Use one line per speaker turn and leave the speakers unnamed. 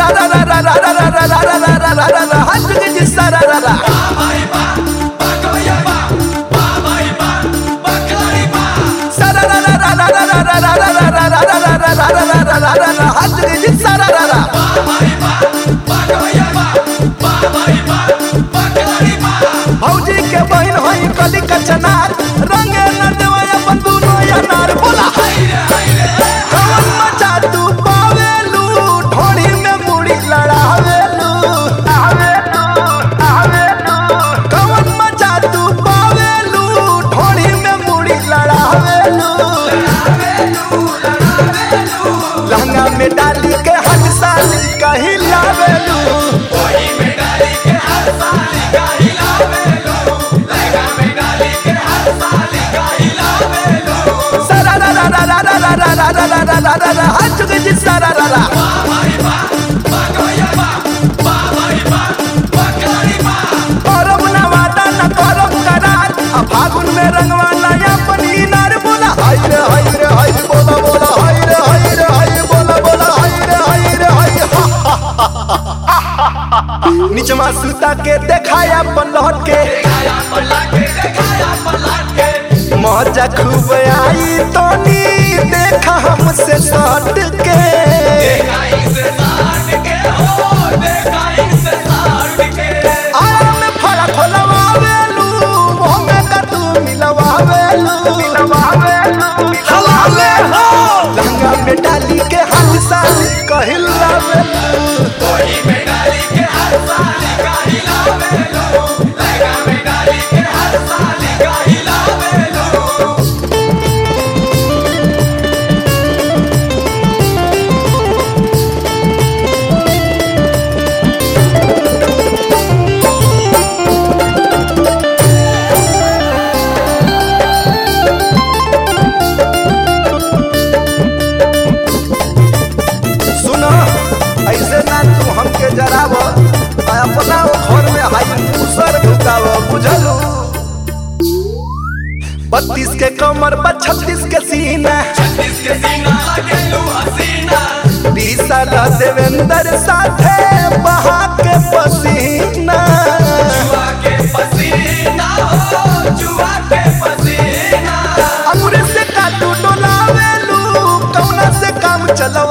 भौजी के बहन होई कली कचनार रंगे न देवा अपन दुनो अनार बोला कवन मचा तू पावेलू ढोड़ी में मुड़ी लड़ावेलू आवेलू आवेलू कवन मचा तू पावेलू ढोड़ी में मुड़ी लड़ावेलू लहंगा में डाली के हट साली कहीं लावेलू सारा रा रा रा रा रा रा रा रा रा रा रा रा रा हाथ चुके जी सारा रा रा करम ना वादा ना करम करार आ फागुन में रंगवा नया पनी नार बोला हाय रे हाय रे हाय बोला बोला हाय रे हाय रे हाय बोला बोला हाय रे हाय रे हाय निचमा सुता के देखाया पलट के मौजा खूब आई तो नी देखा हमसे सट के आया में फड़ा खोलवावेलू मुंह में का तू मिलवावेलू मिलवावेलू हलाले हो लहंगा में डाली के हाथ साली कहिलावेलू सुनो ऐसे ना तू हमके जराव आ अपना वो घर में हाई मुसर ढुकाव बुझलू बत्तीस के कमर पर छत्तीस के सीना बीस साल देवेंद्र साथे बहा के पसीना अंगूरे से काटू डोलावेलू कौना से काम चलवा